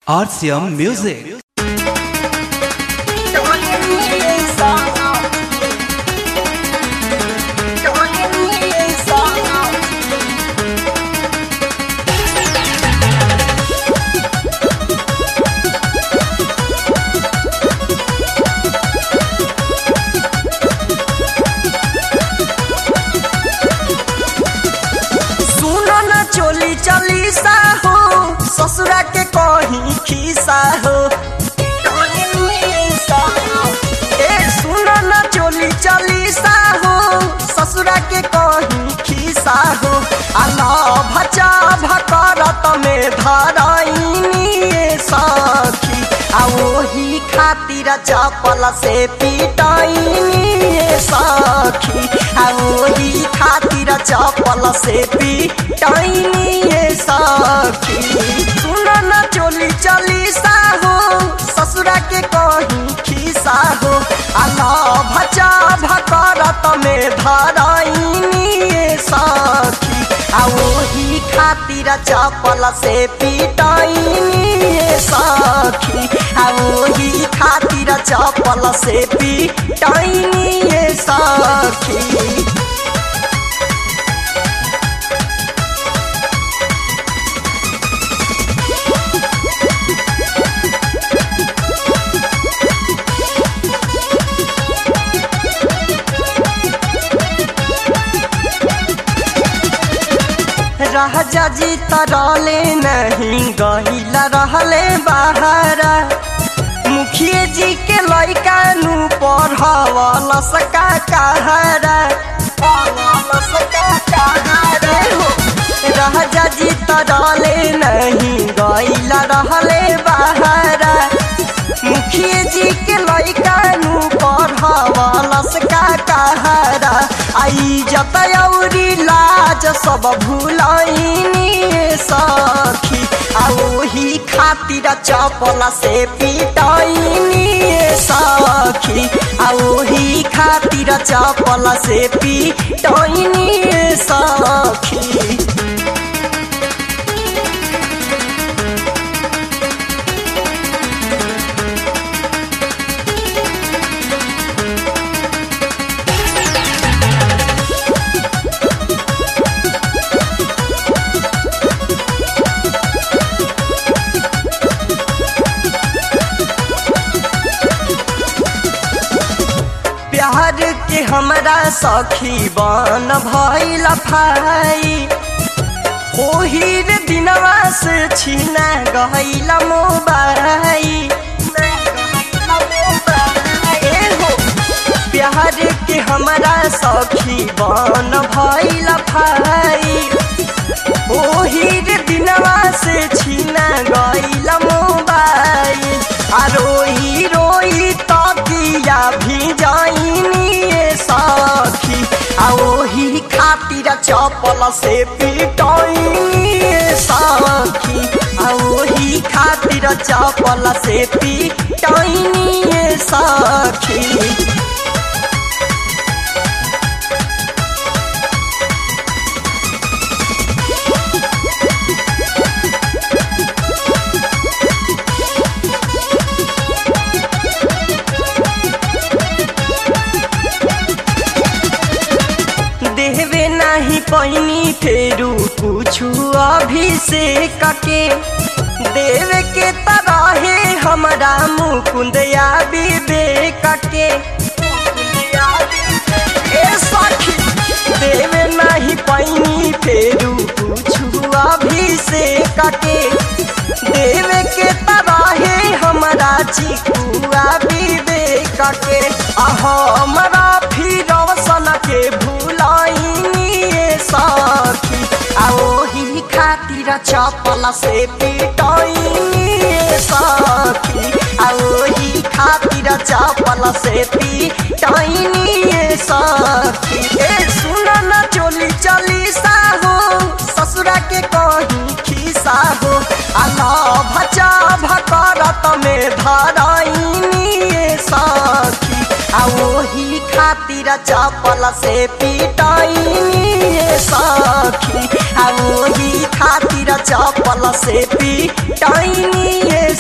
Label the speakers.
Speaker 1: RCM Music.
Speaker 2: सुनो न चोली चली सा हो ससुरा के कहीं खीसा हो ए सुनो न चोली चली सा हो ससुरा के कहीं खीसा हो अला भचा भकरत में धराइनी सखी आ ओही खातिर चपल से पिटाइनी सखी आ ओही खातिर चपल से पिटाइनी सखी सुन न चोली चली सा हो ससुरा के कहीं खीसा हो अला भचा भकरत में धराइनी सखी आ ओही खातिर चपल से पिटाइनी सखी आ ओही खातिर चपल से पिटाइनी सखी राजा जी तरले नहीं गहिला रहले बाहरा मुखिए जी के लैका नु पढ़ावल सका कहरा राजा जी तरले नहीं गइला रहले बाहरा मुखिए जी के लैका नु पढ़ावल सका कहरा आई जत औरी लाज सब भुलाइनी सखी आ ओही खातिर चपल से पिटाइनी सखी आ ओही खातिर चपल से पिटाइनी सखी प्यार के हमरा सखी बन भइल भाई ओही रे दिनवा से छीना गइल मोबाइल एहो, प्यार के हमरा सखी बन भइल भाई ओही रे दिनवा से छीना गइल मोबाइल आ रोई रोई तकिया भी जाइनी सखी आ ओही खातिर चपल से पिटाइनी सखी आ ओही खातिर चपल से पिटाइनी सखी देवे नहीं पैनी फेरू कुछु अभिषेक के देवे के तरहे हमरा मुकुंदया विवेक के ए सखी देवे नहीं पैनी फेरू कुछु अभिषेक के देवे के तरहे हमरा चिकुआ विवेक के आ हमरा फिर सन के भुलाइनी सखी आ ओही खातिर चपल से पिटाइनी सखी आ ओही खातिर चपल से पिटाइनी सखी ए सुन न चोली चली सा हो ससुरा के कहीं खीसा हो अला भचा भकरत में धराइनी सखी आ ओही खातिर चपल से पिटाइनी सखी आ ओही खातिर चपल से पिटाइनी